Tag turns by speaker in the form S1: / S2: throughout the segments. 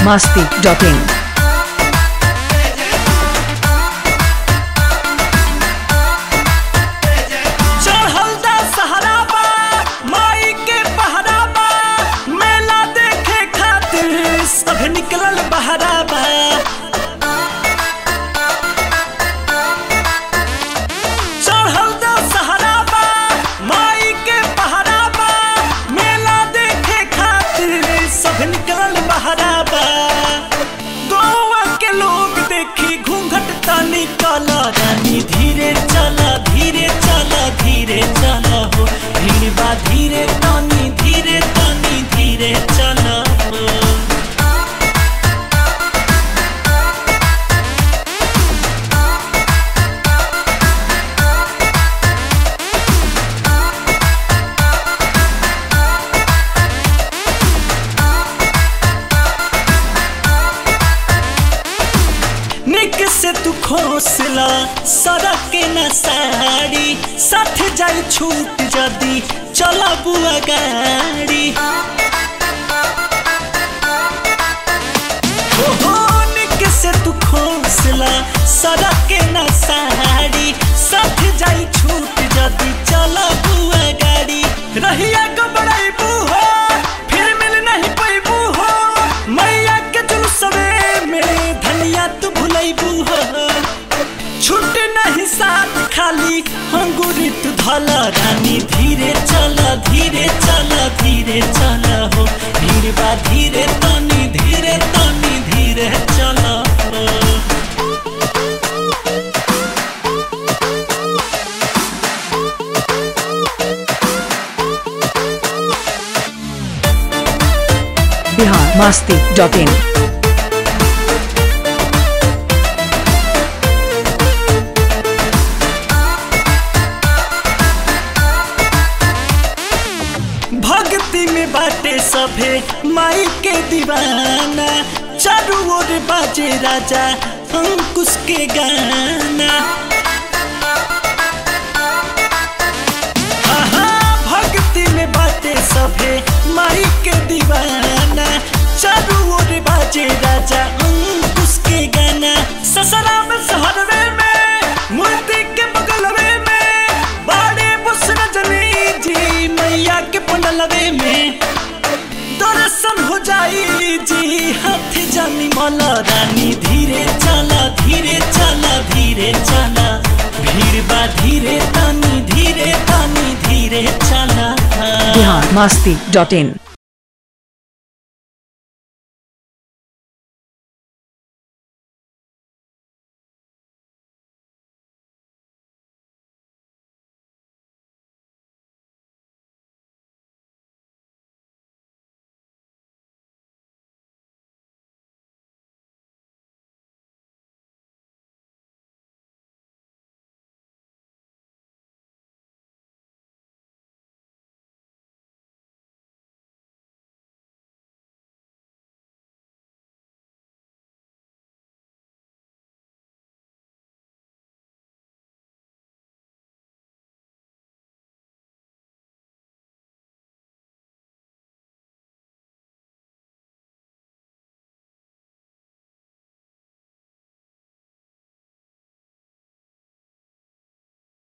S1: masti.in.
S2: चढ़ल दा सहारा बा माई के पहरा बा मेला देखे खातिर सब निकलल बहरा बा चढ़ल दा सहारा बा माई के पहरा बा मेला देखे खातिर सब निकलल बहरा बा गोवा के लोग देखी घूंघट तानी काला रानी धीरे चला धीरे चला धीरे चला हो भीड़ बा धीरे तानी धीरे तानी धीरे चला हो निक से तू खोसला सड़क के न साड़ी साथ जाई छूट जदी चला बुआ गाड़ी ओहो निक से तू खोसला सड़क के न साड़ी साथ जाई छूट जदी चला बुआ गाड़ी रहिया गबड़ाई हो फिर मिल नहीं पैबू हो मैया के जुलूसवे में धनिया तू भुलैबू हो छुट नहीं साथ खाली अंगूरी तू धला रानी धीरे चला धीरे चला धीरे चला हो धीरे बा धीरे तनी धीरे तनी धीरे चला हो
S1: Bihar masti.in.
S2: भक्ति में बाटे सभे माई के दीवाना चारू ओर बाजे राजा अंकुश के गाना आहा, भक्ति में बाटे सभे माई के दीवाना चारू ओर बाजे राजा अंकुश के गाना ससरा में सहरवे में मूर्ति के बगलवे में बाड़े बुस रजनी जी मैया के पंडलवे में दर्शन हो जाई जी हाथ जानी मला रानी धीरे चला धीरे चला धीरे चला भीड़ बा धीरे तानी धीरे तानी धीरे चला
S1: Bihar masti.in.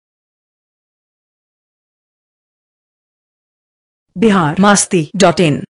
S1: Bihar masti.in.